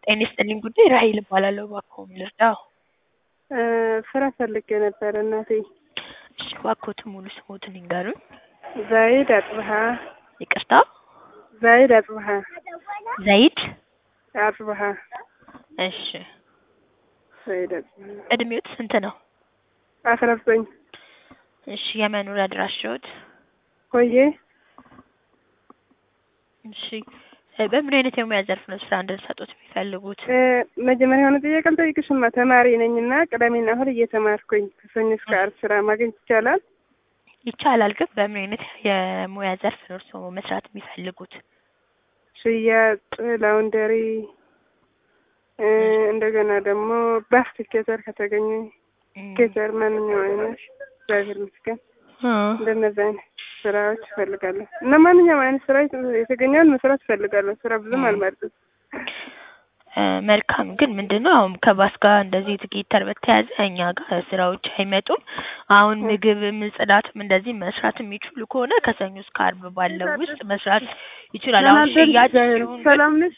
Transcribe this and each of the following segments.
ጤና ይስጥልኝ ጉዳይ ራሔል እባላለሁ። እባክዎ ምን ልርዳዎ? ስራ ፈልጌ ነበር እናቴ። እሺ እባክዎትን ሙሉ ስምዎትን ይንገሩኝ? ዛይድ አጽብሃ ይቅርታ? ዛይድ አጽብሃ ዘይድ አጽብሃ እሺ ዛይድ አጽብሃ እድሜዎት ስንት ነው? አስራ ዘጠኝ እሺ የመኖሪያ አድራሻዎት? ሆዬ እሺ በምን አይነት የሙያ ዘርፍ ነው ስራ እንድንሰጥዎት የሚፈልጉት? መጀመሪያ የሆነ ጥያቄ ልጠይቅሽማ ተማሪ ነኝና ቅዳሜና እሁድ እየተማርኩኝ ከሰኞ እስከ ዓርብ ስራ ማግኘት ይቻላል? ይቻላል ግን በምን አይነት የሙያ ዘርፍ ነው እርስዎ መስራት የሚፈልጉት? ሽያጭ፣ ላውንደሪ እንደገና ደግሞ ባስ ቲኬተር ከተገኘ ቲኬተር ማንኛውም አይነት እግዚአብሔር ይመስገን እንደነዚህ አይነት ስራዎች እፈልጋለሁ እና ማንኛውም አይነት ስራ የተገኘውን መስራት እፈልጋለሁ። ስራ ብዙም አልመርጥም። መልካም ግን ምንድን ነው አሁን ከባስ ጋር እንደዚህ ቲኬተር በተያያዘ እኛ ጋር ስራዎች አይመጡም። አሁን ምግብም ጽዳትም እንደዚህ መስራት የሚችሉ ከሆነ ከሰኞ እስከ ዓርብ ባለው ውስጥ መስራት ይችላል። አሁን ሽያጭ ሲሆን ግን ሰላም ነሽ?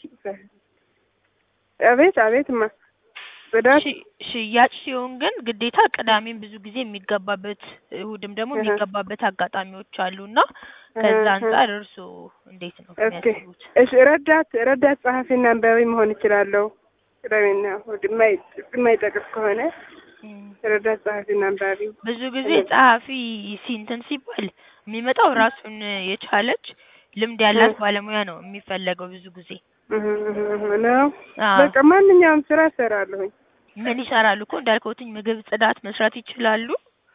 አቤት አቤት ማ ጽዳት ሽ- ሽያጭ ሲሆን ግን ግዴታ ቅዳሜም ብዙ ጊዜ የሚገባበት እሁድም ደግሞ የሚገባበት አጋጣሚዎች አሉና ከዛ አንጻር እርስዎ እንዴት ነው ኦኬ የሚያስቡት? እሺ ረዳት ረዳት ጸሐፊና አንባቢ መሆን እችላለሁ። ቅዳሜና እሁድ የማይ- የማይጠቅስ ከሆነ እም፣ ረዳት ጸሐፊና አንባቢ ብዙ ጊዜ ጸሐፊ ሲንትን ሲባል የሚመጣው ራሱን የቻለች ልምድ ያላት ባለሙያ ነው የሚፈለገው ብዙ ጊዜ። እህ እህ እህ ነው። አዎ። በቃ ማንኛውም ስራ እሰራለሁኝ። ምን ይሰራሉ እኮ እንዳልከውትኝ ምግብ፣ ጽዳት መስራት ይችላሉ።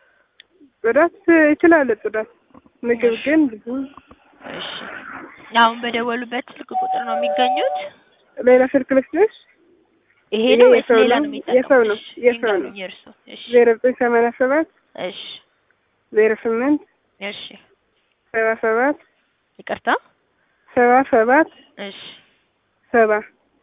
ጽዳት እችላለሁ ጽዳት። ምግብ ግን ብዙ እሺ አሁን በደወሉበት ስልክ ቁጥር ነው የሚገኙት? ሌላ ስልክ ልስጥሽ? ይሄ ይሄ ነው ወይስ የሰው ሌላ ነው? ነው የሚጠቀሙት? የሰው ነው። እሺ፣ የሰው ነው። ይንገሩኝ የእርሶ። እሺ ዜሮ ዘጠኝ ሰማንያ ሰባት እሺ ዜሮ ስምንት እሺ ሰባ ሰባት ይቅርታ ሰባ ሰባት እሺ ሰባ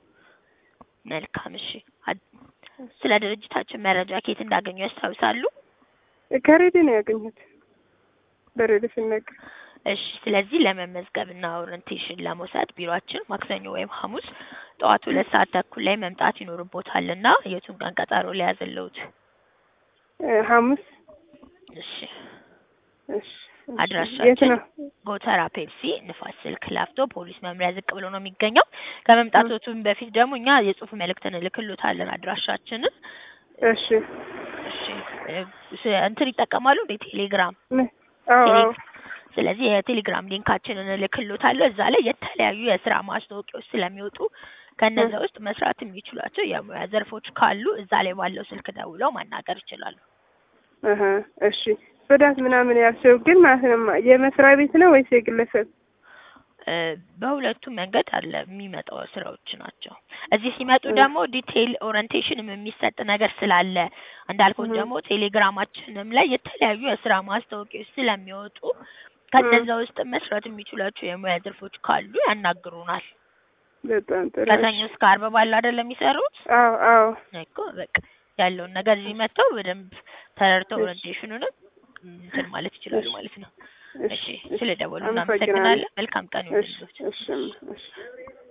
መልካም እሺ አድ- ስለ ድርጅታችን መረጃ ከየት እንዳገኙ ያስታውሳሉ? ከሬዲዮ ነው ያገኘሁት። በሬዲዮ ሲነገር እሺ ስለዚህ ለመመዝገብ እና ኦሪንቴሽን ለመውሰድ ቢሮአችን ማክሰኞ ወይም ሐሙስ ጠዋት ሁለት ሰዓት ተኩል ላይ መምጣት ይኖርቦታል እና የቱን ቀን ቀጠሮ ሊያዝልዎት? እ ሐሙስ እሺ እሺ የት አድራሻችን ነው? ጎተራ ፔፕሲ ንፋስ ስልክ ላፍቶ ፖሊስ መምሪያ ዝቅ ብሎ ነው የሚገኘው። ከመምጣቶቱም በፊት ደግሞ እኛ የጽሁፍ መልእክት እንልክሎታለን አድራሻችንን። እሺ እሺ እ ስ- እንትን ይጠቀማሉ እንዴ ቴሌግራም? ነ- አዎ አዎ ስለዚህ የቴሌግራም ሊንካችንን እልክሎታለሁ። እዛ ላይ የተለያዩ የስራ ማስታወቂያዎች ስለሚወጡ ከነዛ ውስጥ መስራት የሚችሏቸው የሙያ ዘርፎች ካሉ እዛ ላይ ባለው ስልክ ደውለው ማናገር ይችላሉ። እህ እሺ ጽዳት ምናምን ያልሽው ግን ማለት ነው የመስሪያ ቤት ነው ወይስ የግለሰብ? እ በሁለቱም መንገድ አለ የሚመጣው ስራዎች ናቸው። እዚህ ሲመጡ ደግሞ ዲቴይል ኦሪንቴሽንም የሚሰጥ ነገር ስላለ እንዳልኩት ደግሞ ቴሌግራማችንም ላይ የተለያዩ የስራ ማስታወቂያዎች ስለሚወጡ ከነዛ ውስጥ መስራት የሚችሏቸው የሙያ ዘርፎች ካሉ ያናግሩናል። በጣም ጥሩ ከሰኞ እስከ ዓርብ ባለው አይደል የሚሰሩት? አዎ አዎ እኮ በቃ ያለውን ነገር እዚህ መጥተው በደንብ ተረድተው ኦሪንቴሽኑንም እንትን ማለት ይችላሉ ማለት ነው። እሺ ስለ ደወሉ አመሰግናለሁ። እናመሰግናለን። መልካም ቀን እሺ ይሁንልዎት። እሺ እሺ